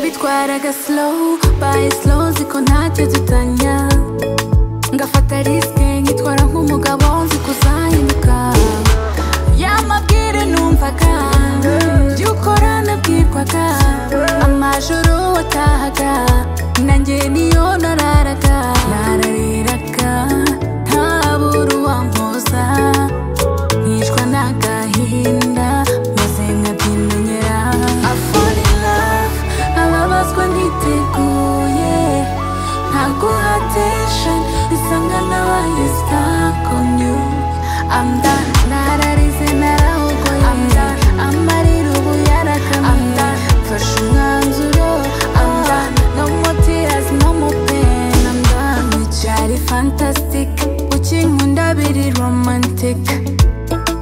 nitwaraga slow by slow ziko ntacyo tutanya ngafata risike nkitwara nk'umugabo zikuzahinduka yamabwire numvaga by'ukora nabwirwaga amajoro watahaga nanjye niyo nararaga narariraga ntabura uwampoza nkicwa n'agahinda maze nkabyimenyera I fall in love ababazwa ntiteguye ntabwo hatation bisa nka nabaye stuck on you I'm done nararize narahogoye I'm done amarira ubu yarakamye I'm done mfashe umwanzuro I'm done no more tears no more pain I'm done wicyari fantastic ukinkunda biri romantic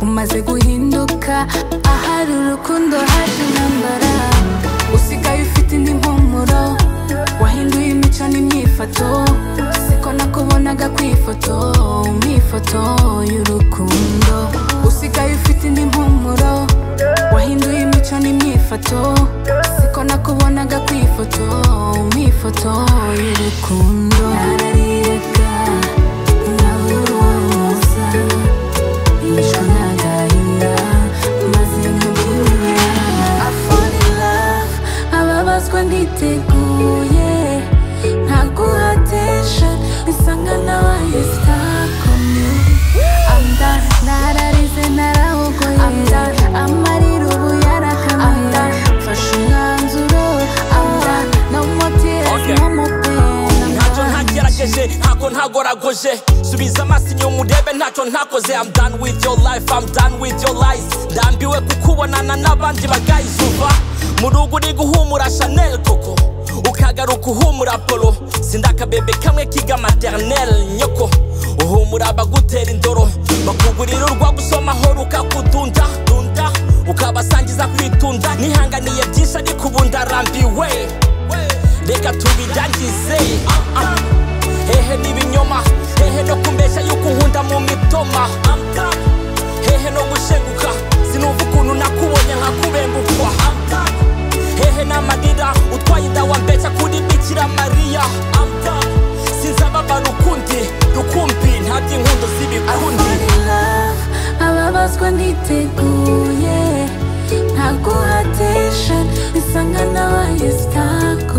umaze guhinduka ahari urukundo haje intambara usigaye ufite indi mpumuro wahinduye imico n'imyifato siko nakubonaga ku ifoto mu ifoto y'urukundo usigaye ufite indi mpumuro wahinduye imico n'imyifato siko nakubonaga ku ifoto mu ifoto y'urukundo narariraga nkabura uwamuza Yishwe n'agahinda maze nkabimenya I fall in love ababazwa ntiteguye ntaguha attention bisa nka nabaye stuck on you I'm done nararize narahogoye I'm done amarira ubu yarakamye I'm done mfashe umwanzuro I'm done no more tears Okay. no more pain I'm ntacyo done. ntagerageje ntabwo ntagoragoje subiza amaso inyuma urebe ntacyo ntakoze I'm done with your life I'm done with your lies ndambiwe kukubonana n'abandi bagayizuba mu rugo uri guhumura chanel koko ukagaruka uhumura polo sinda akabebe kamwe kiga maternel nyoko uhumura abagutera indoro bakugurira urwa gusomaho rukakudunda dunda ukabasangiza kwitunda nihanganiye byinshi ariko ubu ndarambiwe reka tubirangize Ah, ah. hehe n'ibinyoma hehe no kumbesha yuko unkunda mu mitoma I'm done. hehe no gushenguka sinumva ukuntu nakubonye nkakubengukwa I'm done. hehe n'amarira utwaye inda wambesha kuri bikira mariya I'm done. sinzababara ukundi rukumbi nta by'inkundo z'ibikundi fall in love ababazwa ntiteguye ntaguha attention bisa nka nabaye stuck